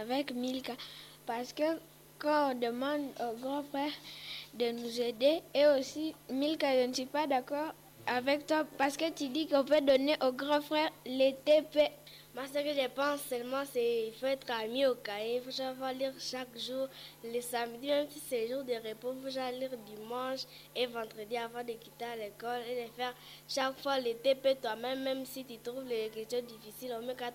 avec Milka. Parce que quand on demande au grand frère de nous aider, et aussi, Milka, je ne suis pas d'accord avec toi parce que tu dis qu'on peut donner au grand frère les TP. Moi, ce que je pense seulement, c'est qu'il faut être ami au cahier. Il faut savoir lire chaque jour. Les samedis, même si c'est jour de repos, il faut savoir lire dimanche et vendredi avant de quitter l'école et de faire chaque fois les TP toi-même, même si tu trouves les questions difficiles, au mieux qu'à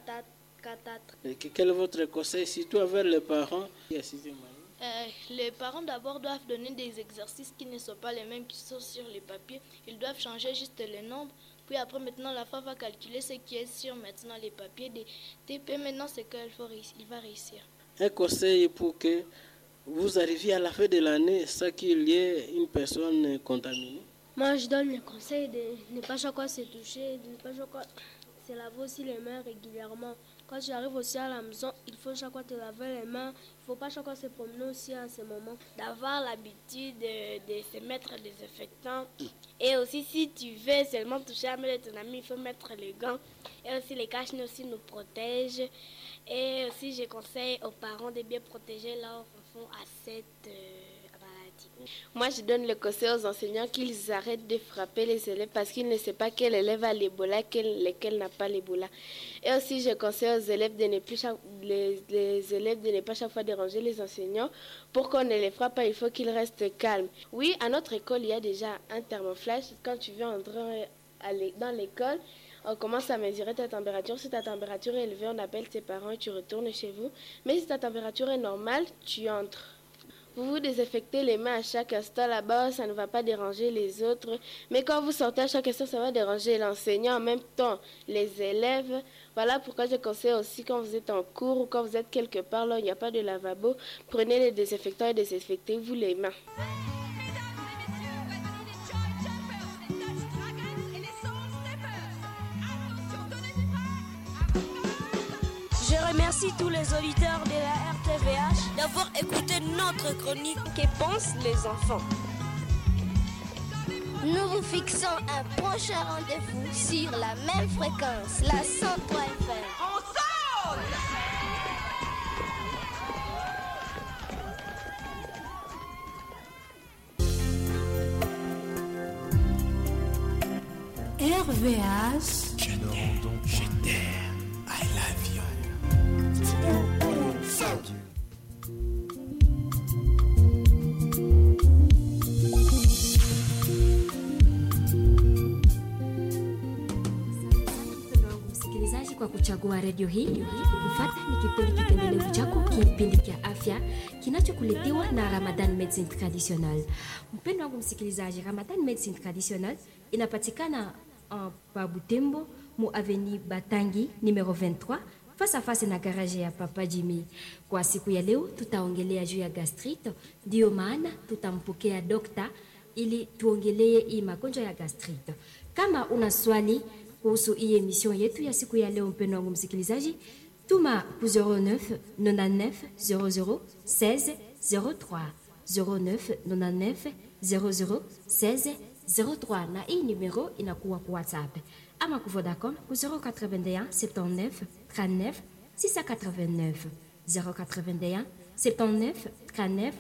Et Quel est votre conseil, surtout avec les parents Euh, les parents d'abord doivent donner des exercices qui ne sont pas les mêmes qui sont sur les papiers. Ils doivent changer juste les nombres. Puis après, maintenant, la femme va calculer ce qui est sur maintenant les papiers des TP. Maintenant, c'est qu'il faut réussir. Il va réussir. Un conseil pour que vous arriviez à la fin de l'année sans qu'il y ait une personne contaminée Moi, je donne le conseil de ne pas chaque fois se toucher, de ne pas chaque fois se laver aussi les mains régulièrement. Quand tu arrives aussi à la maison, il faut chaque fois te laver les mains. Il ne faut pas chaque fois se promener aussi à ce moment. D'avoir l'habitude de, de, se mettre des désinfectants. Et aussi, si tu veux seulement toucher la main de ton ami, il faut mettre les gants. Et aussi, les caches aussi nous protègent. Et aussi, je conseille aux parents de bien protéger leurs enfants à cette euh, maladie. Moi, je donne le conseil aux enseignants qu'ils arrêtent de frapper les élèves parce qu'ils ne savent pas quel élève a l'Ebola, quel, lequel n'a pas l'Ebola. Et aussi, je conseille aux élèves de ne plus chaque, les, les, élèves de ne pas chaque fois déranger les enseignants. Pour qu'on ne les frappe pas, il faut qu'ils restent calmes. Oui, à notre école, il y a déjà un thermoflash. Quand tu viens entrer dans l'école, on commence à mesurer ta température. Si ta température est élevée, on appelle tes parents et tu retournes chez vous. Mais si ta température est normale, tu entres. Vous vous désinfectez les mains à chaque instant là-bas, ça ne va pas déranger les autres. Mais quand vous sortez à chaque instant, ça va déranger l'enseignant, en même temps les élèves. Voilà pourquoi je conseille aussi quand vous êtes en cours ou quand vous êtes quelque part là où il n'y a pas de lavabo, prenez les désinfectants et désinfectez-vous les mains. Je remercie tous les auditeurs de la RTVH d'avoir écouté notre chronique Que pensent les enfants Nous vous fixons un prochain rendez-vous sur la même fréquence, la 103 FM. Ensemble RVH. Je t'aime, je t'aime, I love you. msikilizaji kwa kuchagua redio hii kufata ni kipindi kipendelevu chako kipindi cha afya kinachokuletewa na ramadan medicine traditional mpendo wangu msikilizaji ramadan medicine traditional inapatikana uh, pa butembo mu aveni batangi numero 23 face à face na garage ya papa jimmy kwa siku ya leo tutaongelea juu ya gastrite ndiyo maana tutampokea dokta ili tuongelee hii magonjwa ya gastrite kama una swali kuhusu hii emission yetu ya siku ya leo mpendo wangu msikilizaji tuma ku 09 99 00 16 03 09 99 00 16 03 na hii numero inakuwa ku whatsapp ama ku vodacom ku 081 79 39 689 081 79 39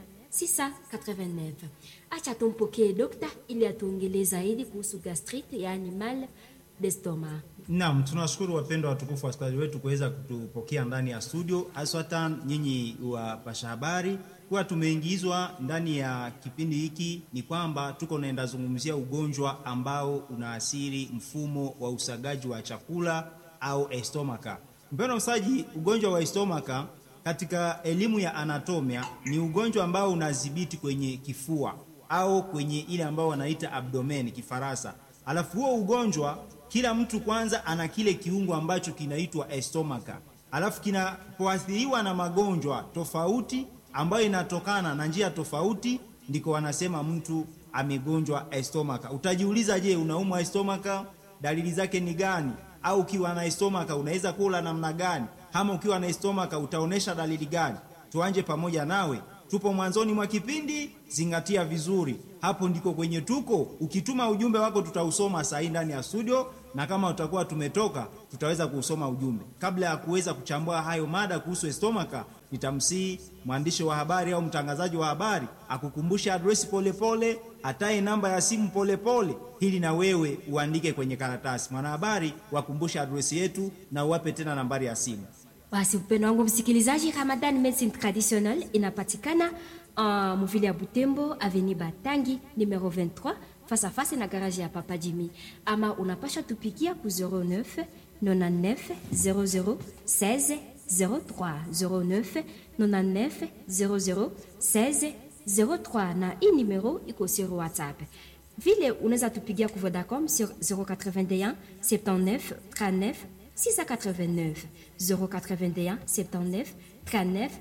689 acha tumpokee dokta ili atuongelee zaidi kuhusu gastrite yaani mal d'estomac Naam, tunashukuru wapendwa watukufu wasikilizaji wetu kuweza kutupokea ndani ya studio, haswatan nyinyi wapasha habari. Kuwa tumeingizwa ndani ya kipindi hiki ni kwamba tuko naenda zungumzia ugonjwa ambao unaathiri mfumo wa usagaji wa chakula au estomaka. Mpendwa msaji, ugonjwa wa estomaka katika elimu ya anatomia ni ugonjwa ambao unadhibiti kwenye kifua au kwenye ile ambao wanaita abdomen kifaransa. Alafu huo ugonjwa kila mtu kwanza ana kile kiungo ambacho kinaitwa estomaka, alafu kinapoathiriwa na magonjwa tofauti ambayo inatokana na njia tofauti, ndiko wanasema mtu amegonjwa estomaka. Utajiuliza, je, unaumwa estomaka? Dalili zake ni gani? Au ukiwa na estomaka unaweza kula namna gani? Ama ukiwa na estomaka utaonesha dalili gani? Tuanje pamoja nawe tupo mwanzoni mwa kipindi, zingatia vizuri, hapo ndiko kwenye tuko. Ukituma ujumbe wako tutausoma saa hii ndani ya studio, na kama utakuwa tumetoka tutaweza kusoma ujumbe. Kabla ya kuweza kuchambua hayo mada kuhusu estomaka, nitamsihi mwandishi wa habari au mtangazaji wa habari akukumbushe adresi polepole, ataye namba ya simu polepole, ili na wewe uandike kwenye karatasi. Mwanahabari, wakumbushe adresi yetu na uwape tena nambari ya simu. Basi mpendo wangu msikilizaji, Ramadan Medicine Traditionnelle inapatikana uh, muvile ya Butembo, Avenue Batangi numero 23 face à face na garage ya Papa Jimmy, ama unapasha tupigia ku 09 99 00 16 03 09 99 00 16 03 na hii numero iko sur WhatsApp. Vile unaweza tupigia ku Vodacom sur 081 79 39 689 081 79 39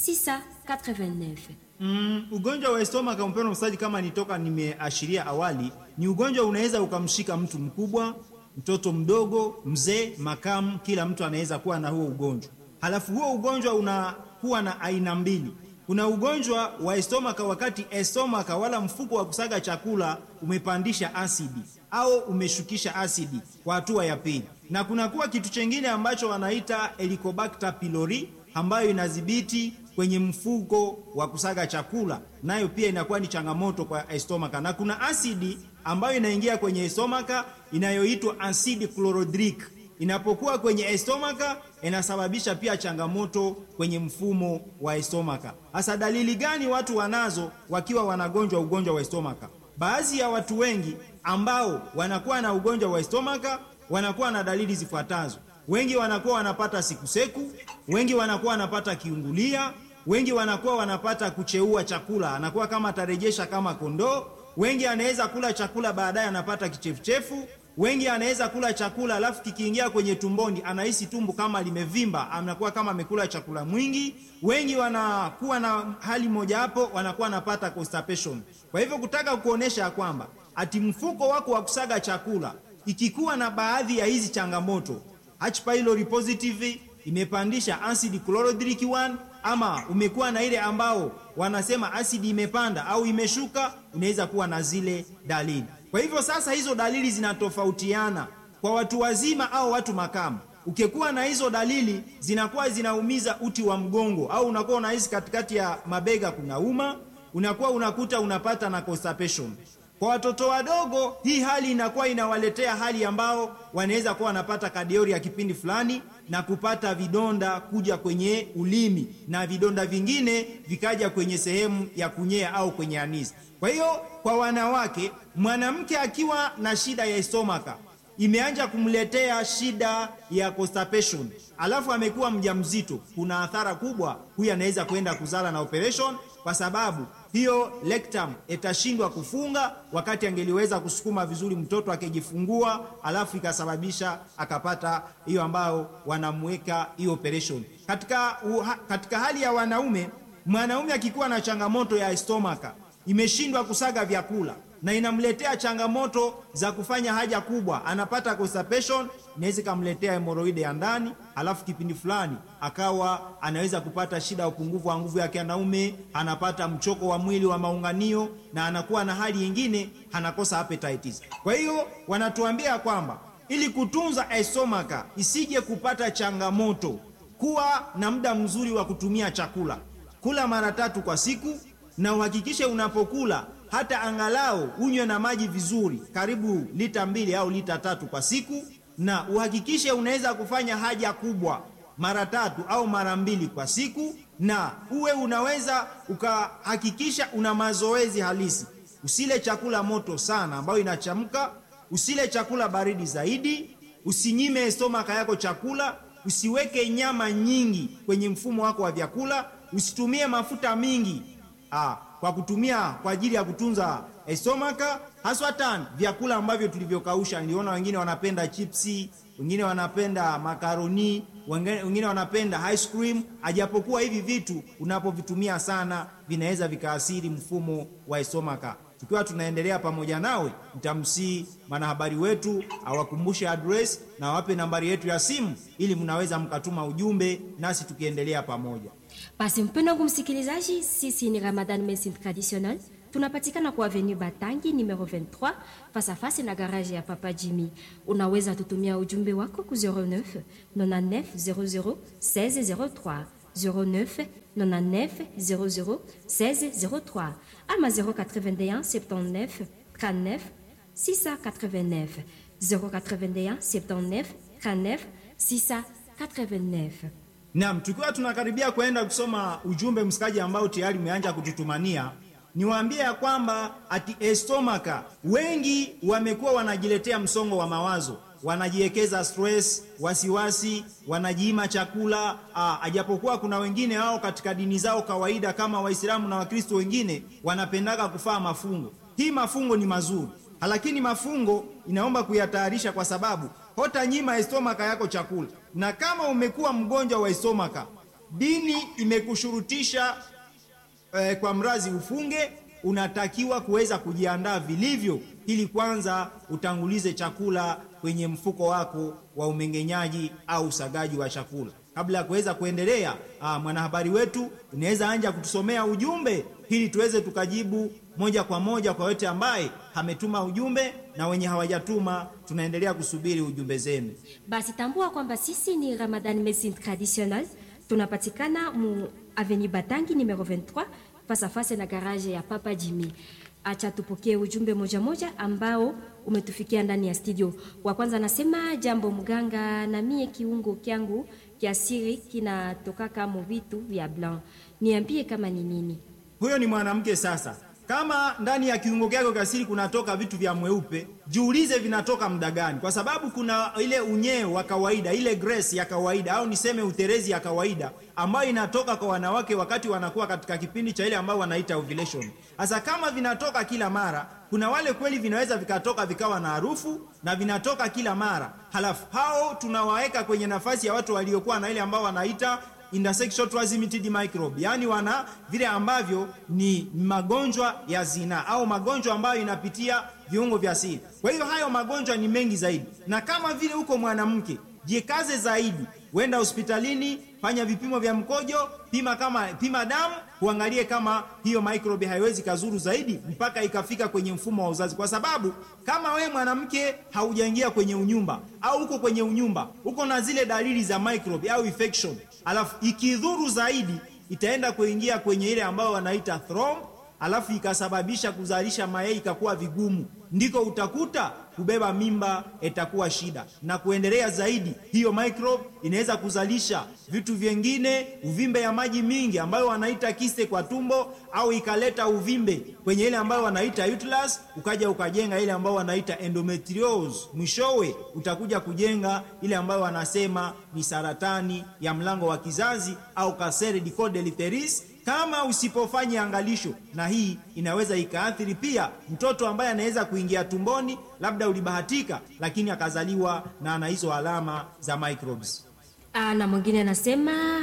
689. Mm, ugonjwa wa estomaka mpendwa msikilizaji, kama nitoka nimeashiria awali, ni ugonjwa unaweza ukamshika mtu mkubwa, mtoto mdogo, mzee, makamu, kila mtu anaweza kuwa na huo ugonjwa. Halafu huo ugonjwa unakuwa na aina mbili. Kuna ugonjwa wa estomaka wakati estomaka wala mfuko wa kusaga chakula umepandisha asidi au umeshukisha asidi kwa hatua ya pili, na kunakuwa kitu chengine ambacho wanaita Helicobacter pylori ambayo inadhibiti kwenye mfuko wa kusaga chakula, nayo pia inakuwa ni changamoto kwa estomaka, na kuna asidi ambayo inaingia kwenye estomaka inayoitwa asidi chlorhydric. Inapokuwa kwenye estomaka inasababisha pia changamoto kwenye mfumo wa estomaka. Hasa dalili gani watu wanazo wakiwa wanagonjwa ugonjwa wa estomaka? Baadhi ya watu wengi ambao wanakuwa na ugonjwa wa estomaka wanakuwa na dalili zifuatazo. Wengi wanakuwa wanapata sikuseku, wengi wanakuwa wanapata kiungulia, wengi wanakuwa wanapata kucheua chakula, anakuwa kama atarejesha kama kondoo. Wengi anaweza kula chakula baadaye anapata kichefuchefu. Wengi anaweza kula chakula alafu kikiingia kwenye tumboni anahisi tumbo kama limevimba, anakuwa kama amekula chakula mwingi. Wengi wanakuwa na hali moja hapo, wanakuwa wanapata constipation. Kwa hivyo kutaka kuonesha kwamba ati mfuko wako wa kusaga chakula ikikuwa na baadhi ya hizi changamoto H pylori positive imepandisha acid chlorhydric 1 ama umekuwa na ile ambao wanasema asidi imepanda au imeshuka, unaweza kuwa na zile dalili. Kwa hivyo sasa, hizo dalili zinatofautiana kwa watu wazima au watu makamu. Ukikuwa na hizo dalili zinakuwa zinaumiza uti wa mgongo, au unakuwa unahisi katikati ya mabega kunauma, unakuwa unakuta unapata na constipation. Kwa watoto wadogo hii hali inakuwa inawaletea hali ambao wanaweza kuwa wanapata kadiori ya kipindi fulani na kupata vidonda kuja kwenye ulimi na vidonda vingine vikaja kwenye sehemu ya kunyea au kwenye anisi. Kwa hiyo kwa wanawake, mwanamke akiwa na shida ya estomaka imeanja kumletea shida ya constipation, alafu amekuwa mjamzito, kuna athara kubwa. Huyu anaweza kwenda kuzala na operation kwa sababu hiyo rectum itashindwa kufunga wakati angeliweza kusukuma vizuri mtoto akijifungua, alafu ikasababisha akapata hiyo ambao wanamweka hiyo operation. Katika, uha, katika hali ya wanaume, mwanaume akikuwa na changamoto ya estomaka imeshindwa kusaga vyakula na inamletea changamoto za kufanya haja kubwa, anapata constipation, inaweza ikamletea hemoroide ya ndani, alafu kipindi fulani akawa anaweza kupata shida ya upungufu wa nguvu ya kianaume, anapata mchoko wa mwili wa maunganio, na anakuwa na hali nyingine, anakosa appetites. Kwa hiyo wanatuambia kwamba ili kutunza estomaka isije kupata changamoto, kuwa na muda mzuri wa kutumia chakula, kula mara tatu kwa siku, na uhakikishe unapokula hata angalau unywe na maji vizuri, karibu lita mbili au lita tatu kwa siku, na uhakikishe unaweza kufanya haja kubwa mara tatu au mara mbili kwa siku, na uwe unaweza ukahakikisha una mazoezi halisi. Usile chakula moto sana ambayo inachamka, usile chakula baridi zaidi, usinyime estomaka yako chakula, usiweke nyama nyingi kwenye mfumo wako wa vyakula, usitumie mafuta mingi ah, kwa kutumia kwa ajili ya kutunza estomaka, haswatan vyakula ambavyo tulivyokausha. Niliona wengine wanapenda chipsi, wengine wanapenda makaroni, wengine wanapenda ice cream. Ajapokuwa hivi vitu unapovitumia sana vinaweza vikaathiri mfumo wa estomaka. Tukiwa tunaendelea pamoja nawe, nitamsii mwanahabari wetu awakumbushe address na awape nambari yetu ya simu, ili mnaweza mkatuma ujumbe nasi tukiendelea pamoja. Basi mpendo wangu msikilizaji, sisi ni Ramadan Medicine Traditional tunapatikana kwa avenue Batangi numero 23 face à face na garage ya Papa Jimmy. Unaweza tutumia ujumbe wako ku 09 99 00 1603 09 99 00 1603 ama 081 79 39 689 081 79 39 689 Naam, tukiwa tunakaribia kwenda kusoma ujumbe msikaji ambao tayari umeanza kututumania, niwaambie ya kwamba ati estomaka wengi wamekuwa wanajiletea msongo wa mawazo, wanajiwekeza stress, wasiwasi, wanajiima chakula. Aa, ajapokuwa kuna wengine wao katika dini zao kawaida kama Waislamu na Wakristo wengine wanapendaga kufaa mafungo. Hii mafungo ni mazuri, lakini mafungo inaomba kuyatayarisha kwa sababu hota nyima estomaka yako chakula, na kama umekuwa mgonjwa wa estomaka, dini imekushurutisha eh, kwa mrazi ufunge, unatakiwa kuweza kujiandaa vilivyo, ili kwanza utangulize chakula kwenye mfuko wako wa umeng'enyaji au usagaji wa chakula kabla ya kuweza kuendelea. Aa, mwanahabari wetu unaweza anja kutusomea ujumbe ili tuweze tukajibu moja kwa moja kwa yote ambaye ametuma ujumbe na wenye hawajatuma, tunaendelea kusubiri ujumbe zenu. Basi tambua kwamba sisi ni Ramadan Medicine Traditional, tunapatikana mu avenue Batangi numero 23 face à face na garage ya Papa Jimmy. Acha tupokee ujumbe moja moja ambao umetufikia ndani ya studio. Wa kwanza anasema jambo mganga, na mie kiungo kyangu kya siri kinatoka kama vitu vya blanc, niambie kama ni nini. Huyo ni mwanamke sasa. Kama ndani ya kiungo kyako cha siri kunatoka vitu vya mweupe, jiulize vinatoka muda gani, kwa sababu kuna ile unyeo wa kawaida, ile grace ya kawaida, au niseme uterezi ya kawaida ambayo inatoka kwa wanawake wakati wanakuwa katika kipindi cha ile ambayo wanaita ovulation. Sasa kama vinatoka kila mara, kuna wale kweli vinaweza vikatoka vikawa na harufu na vinatoka kila mara, halafu hao tunawaweka kwenye nafasi ya watu waliokuwa na ile ambao wanaita intersexual transmitted microbe, yaani wana vile ambavyo ni magonjwa ya zinaa au magonjwa ambayo inapitia viungo vya siri. Kwa hiyo hayo magonjwa ni mengi zaidi, na kama vile uko mwanamke, jikaze zaidi, wenda hospitalini, fanya vipimo vya mkojo, pima kama pima damu, uangalie kama hiyo microbe haiwezi kazuru zaidi mpaka ikafika kwenye mfumo wa uzazi, kwa sababu kama we mwanamke haujaingia kwenye unyumba au uko kwenye unyumba, uko na zile dalili za microbe au infection, alafu ikidhuru zaidi itaenda kuingia kwenye ile ambayo wanaita thromb, alafu ikasababisha kuzalisha mayai ikakuwa vigumu, ndiko utakuta kubeba mimba itakuwa shida, na kuendelea zaidi, hiyo microbe inaweza kuzalisha vitu vyengine, uvimbe ya maji mingi ambayo wanaita kiste kwa tumbo, au ikaleta uvimbe kwenye ile ambayo wanaita uterus, ukaja ukajenga ile ambayo wanaita endometriosis. Mwishowe utakuja kujenga ile ambayo wanasema ni saratani ya mlango wa kizazi au cancer du col de l'utérus kama usipofanya angalisho, na hii inaweza ikaathiri pia mtoto ambaye anaweza kuingia tumboni, labda ulibahatika, lakini akazaliwa na ana hizo alama za microbes. Ah, na mwingine anasema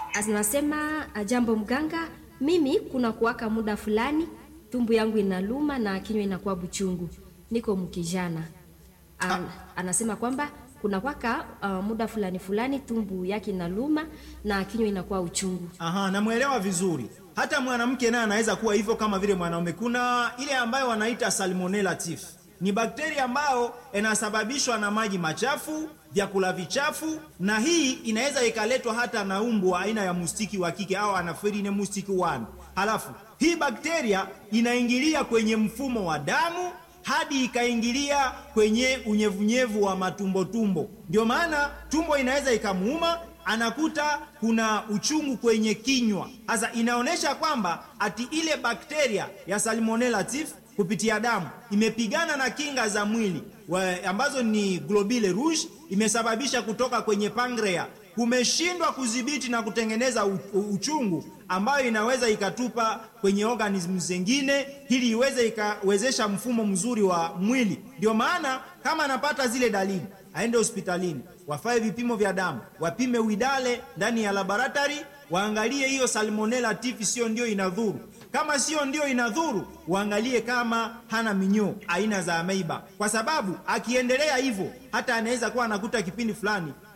anasema jambo mganga, mimi kuna kuwaka muda fulani tumbu yangu inaluma na kinywa inakuwa buchungu, niko mkijana. An, anasema kwamba kuna kwaka uh, muda fulani fulani tumbu yake inaluma na kinywa inakuwa uchungu. Aha, namwelewa vizuri. Hata mwanamke naye anaweza kuwa hivyo kama vile mwanaume. Kuna ile ambayo wanaita salmonella typhi, ni bakteria ambayo inasababishwa na maji machafu, vyakula vichafu, na hii inaweza ikaletwa hata na umbu wa aina ya mustiki wa kike au anafirine mustiki 1. Halafu hii bakteria inaingilia kwenye mfumo wa damu hadi ikaingilia kwenye unyevunyevu wa matumbotumbo. Ndio maana tumbo inaweza ikamuuma, anakuta kuna uchungu kwenye kinywa. Sasa inaonyesha kwamba ati ile bakteria ya salmonella typhi kupitia damu imepigana na kinga za mwili wa, ambazo ni globule rouge, imesababisha kutoka kwenye pancreas kumeshindwa kudhibiti na kutengeneza u, u, uchungu ambayo inaweza ikatupa kwenye organism zingine ili iweze ikawezesha mfumo mzuri wa mwili. Ndio maana kama anapata zile dalili aende hospitalini, wafae vipimo vya damu, wapime widale ndani ya laboratory, waangalie hiyo salmonella typhi sio ndio inadhuru. Kama sio ndio inadhuru, waangalie kama hana minyoo aina za ameiba, kwa sababu akiendelea hivyo hata anaweza kuwa anakuta kipindi fulani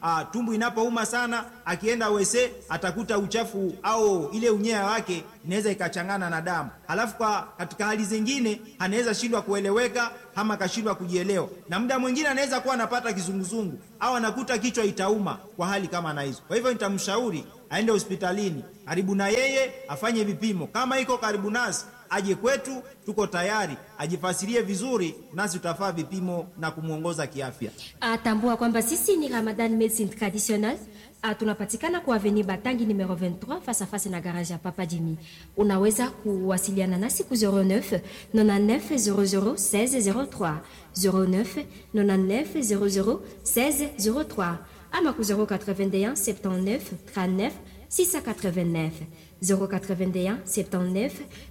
ah, tumbu inapouma sana, akienda wese atakuta uchafu au ile unyea wake inaweza ikachangana na damu, halafu kwa katika hali zingine anaweza shindwa kueleweka ama akashindwa kujielewa, na muda mwingine anaweza kuwa anapata kizunguzungu au anakuta kichwa itauma kwa hali kama na hizo. Kwa hivyo nitamshauri aende hospitalini karibu na yeye afanye vipimo, kama iko karibu nasi aje kwetu, tuko tayari, ajifasirie vizuri, nasi tutafaa vipimo na kumwongoza kiafya. Atambua kwamba sisi ni Ramadan Medicine Traditional. Ah, tunapatikana kwa Avenue Batangi numero 23 face à face na garage ya Papa Jimmy. Unaweza kuwasiliana nasi ku 09 99 00 16 03 09 99 00 16 03 ama ku 081 79 39 689 081 79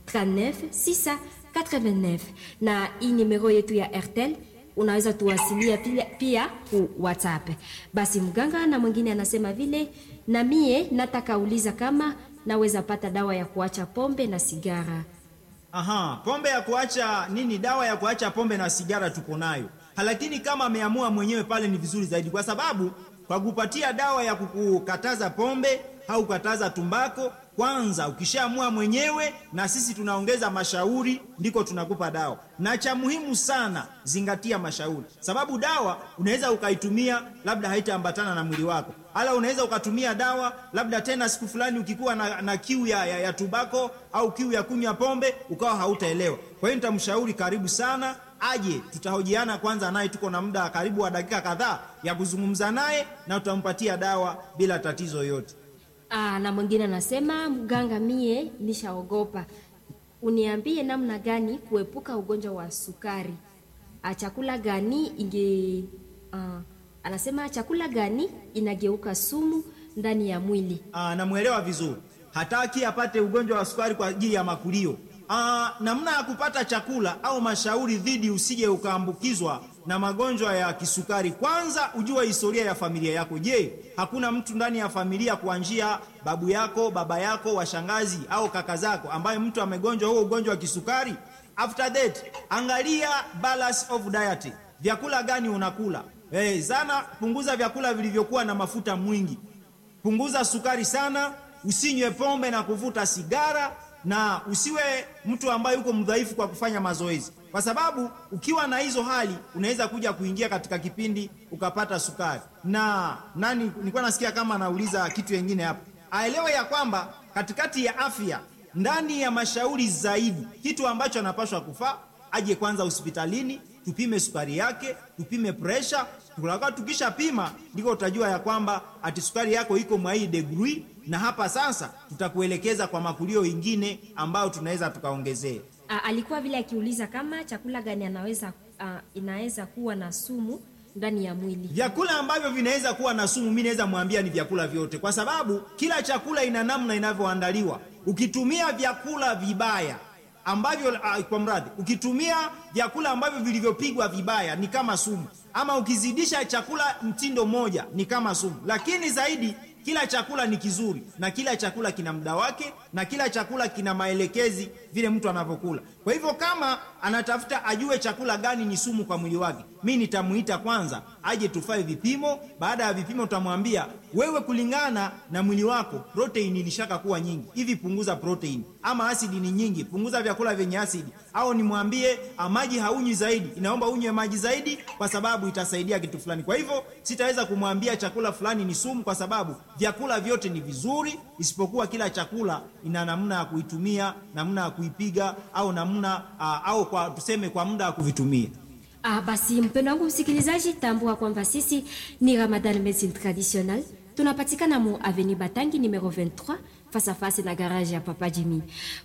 39 689 na hii nimero yetu ya Airtel unaweza tuwasilia pia, pia ku WhatsApp. Basi mganga na mwingine anasema vile, na mie nataka uliza kama naweza pata dawa ya kuacha pombe na sigara. Aha, pombe ya kuacha nini? Dawa ya kuacha pombe na sigara tuko nayo, lakini kama ameamua mwenyewe pale ni vizuri zaidi, kwa sababu kwa kupatia dawa ya kukukataza pombe au kukataza tumbako, kwanza ukishaamua mwenyewe, na sisi tunaongeza mashauri, ndiko tunakupa dawa. Na cha muhimu sana, zingatia mashauri, sababu dawa unaweza ukaitumia, labda haitaambatana na mwili wako, ala unaweza ukatumia dawa labda tena siku fulani ukikuwa na, na kiu ya, ya, ya tubako au kiu ya kunywa pombe ukawa hautaelewa. Kwa hiyo nitamshauri karibu sana aje, tutahojiana kwanza naye, tuko na muda karibu wa dakika kadhaa ya kuzungumza naye na tutampatia dawa bila tatizo yote. Aa, na mwingine anasema mganga, mie nishaogopa, uniambie namna gani kuepuka ugonjwa wa sukari. Ah, chakula gani inge ah, anasema chakula gani inageuka sumu ndani ya mwili. Ah, namwelewa vizuri, hataki apate ugonjwa wa sukari kwa ajili ya makulio. Ah, namna ya kupata chakula au mashauri dhidi usije ukaambukizwa na magonjwa ya kisukari. Kwanza ujue historia ya familia yako. Je, hakuna mtu ndani ya familia kuanzia babu yako, baba yako, washangazi au kaka zako ambaye mtu amegonjwa huo ugonjwa wa kisukari? After that, angalia balance of diet. Vyakula gani unakula? Eh, sana punguza vyakula vilivyokuwa na mafuta mwingi. Punguza sukari sana, usinywe pombe na kuvuta sigara na usiwe mtu ambaye uko mdhaifu kwa kufanya mazoezi, kwa sababu ukiwa na hizo hali unaweza kuja kuingia katika kipindi ukapata sukari. Na nani, nilikuwa nasikia kama anauliza kitu kingine hapo, aelewe ya kwamba katikati ya afya, ndani ya mashauri zaidi, kitu ambacho anapaswa kufaa, aje kwanza hospitalini tupime sukari yake, tupime presha. Tukisha pima, ndiko utajua ya kwamba ati sukari yako iko mwa hii degree na hapa sasa tutakuelekeza kwa makulio ingine ambayo tunaweza tukaongezea. Ah, alikuwa vile akiuliza kama chakula gani anaweza ah, inaweza kuwa na sumu ndani ya mwili. Vyakula ambavyo vinaweza kuwa na sumu, mimi naweza mwambia ni vyakula vyote, kwa sababu kila chakula ina namna inavyoandaliwa. Ukitumia vyakula vibaya ambavyo uh, kwa mradhi, ukitumia vyakula ambavyo vilivyopigwa vibaya ni kama sumu, ama ukizidisha chakula mtindo moja ni kama sumu. Lakini zaidi kila chakula ni kizuri na kila chakula kina muda wake na kila chakula kina maelekezi vile mtu anavyokula. Kwa hivyo kama anatafuta ajue chakula gani ni sumu kwa mwili wake, mi nitamuita kwanza aje tufae vipimo. Baada ya vipimo, tutamwambia wewe, kulingana na mwili wako protein ilishaka kuwa nyingi hivi, punguza protein, ama asidi ni nyingi, punguza vyakula vyenye asidi, au nimwambie maji haunywi zaidi, inaomba unywe maji zaidi, kwa sababu itasaidia kitu fulani. Kwa hivyo sitaweza kumwambia chakula fulani ni sumu, kwa sababu vyakula vyote ni vizuri, isipokuwa kila chakula ina namna ya kuitumia, namna ya kuipiga, au namna uh, au kwa tuseme kwa muda wa kuvitumia. Ah, basi mpendo wangu msikilizaji, tambua kwamba sisi ni Ramadan Medicine Traditional, tunapatikana mu Avenue Batangi numero 23 face à face na garage ya Papa Jimmy.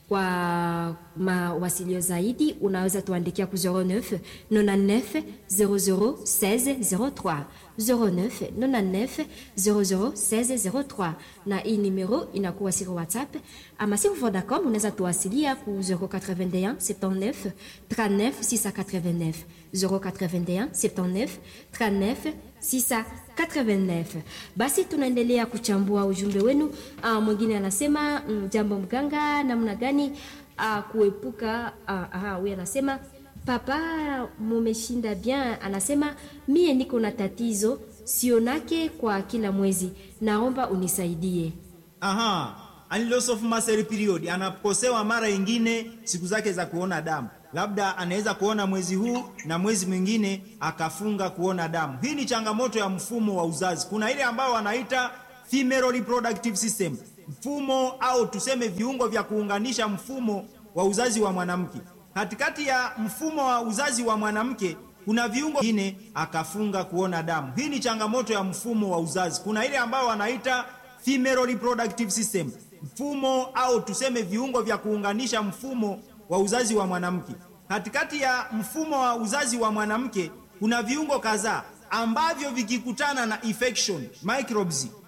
Kwa mawasilio zaidi unaweza tuandikia ku 09 99 00 16 03 09 99 00 16 03, na hii numero inakuwa siri WhatsApp ama si Vodacom, unaweza tuwasilia ku 081 79 39 689 081 79 39 689. Basi tunaendelea kuchambua ujumbe wenu. Uh, mwingine anasema mm, jambo mganga, namna gani uh, kuepuka uh, huyu anasema papa mumeshinda bien, anasema mie niko na tatizo sionake kwa kila mwezi, naomba unisaidie. Aha, and loss of muscle period, anakosewa mara ingine siku zake za kuona damu, labda anaweza kuona mwezi huu na mwezi mwingine akafunga kuona damu. Hii ni changamoto ya mfumo wa uzazi. Kuna ile ambayo wanaita female reproductive system, mfumo au tuseme viungo vya kuunganisha mfumo wa uzazi wa mwanamke. Katikati ya mfumo wa uzazi wa mwanamke kuna viungo vingine akafunga kuona damu. Hii ni changamoto ya mfumo wa uzazi. Kuna ile ambayo wanaita female reproductive system, mfumo au tuseme viungo vya kuunganisha mfumo wa uzazi wa mwanamke. Katikati ya mfumo wa uzazi wa mwanamke kuna viungo kadhaa ambavyo vikikutana na infection microbes